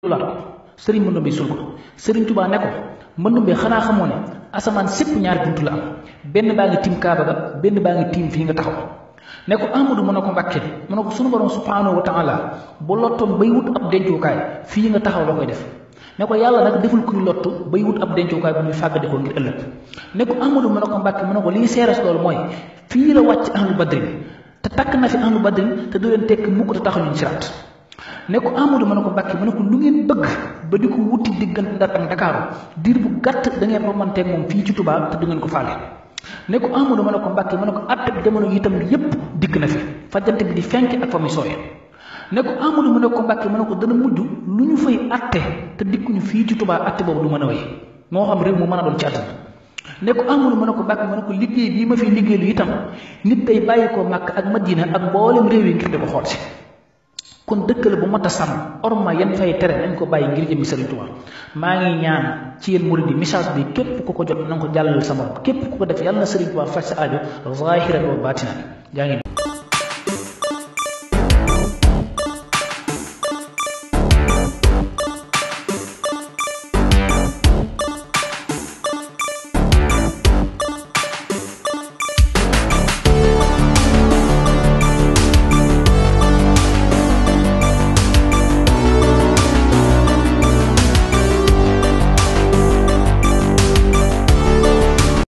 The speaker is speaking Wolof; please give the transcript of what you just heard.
laat ko sëriñ Mandumbe sul ko sëriñ Tuubaa ne ko Mandumbe xanaa xamoo ne asamaan sépp ñaari buntu la am benn baa ngi tiim Kaaba ga benn baa ngi tiim fii nga taxaw ne ko Amadou mu ne ko Mbàkke mu ne ko sunu borom subhaanahu wa taala bu lottoon bay wut ab dencukaay fii nga taxaw la koy def ne ko yàlla nag deful kuy lottu bay wut ab dencukaay bu muy fàggadi ko ngir ëllëg ne ko Amadou mu ne ko Mbàkke mu ne ko lii seeres loolu mooy fii la wàcc ahlu badrin te takk na fi ahlu badrin te du leen tekk mukk te taxañuñ siraat ne ko Amadou ma ne ko Mbàkke ma ne ko lu ngeen bëgg ba di ko wuti diggante Ndar ak Ndakaaru diir bu gàtt da ngeen romanteeg moom fii ci Touba te du ngeen ko faale ne ko Amadou ma ne ko Mbàkke ma ne ko àtte jamono yi itam yépp dikk na fi fajjante bi di fenk ak fa muy sooyee ne ko Amadou ma ne ko Mbàkke ma ne ko dana mujj lu ñu fay àtte te dikkuñu fii ci Touba àtte boobu du mën a wéy moo xam réew mu mën a doon ci àdduna ne ko Amadou ma ne ko Mbàkke ma ne ko liggéey bii ma fi liggéey lu itam nit day bàyyi ko Màkk ak Madina ak mboolem réew yi ngir di ko xool si kon dëkk la bu mat a sàmm orma yan fay tere nañ ko bàyyi ngir jëmi Sëriñ Tuubaa maa ngi ñaan ci yéen murid yi message bi képp ku ko jot na nga ko jàllale sa morom képp ku ko def yàlla na Sëriñ Tuubaa faj sa aajo zahiran wa baatinan jaa ngi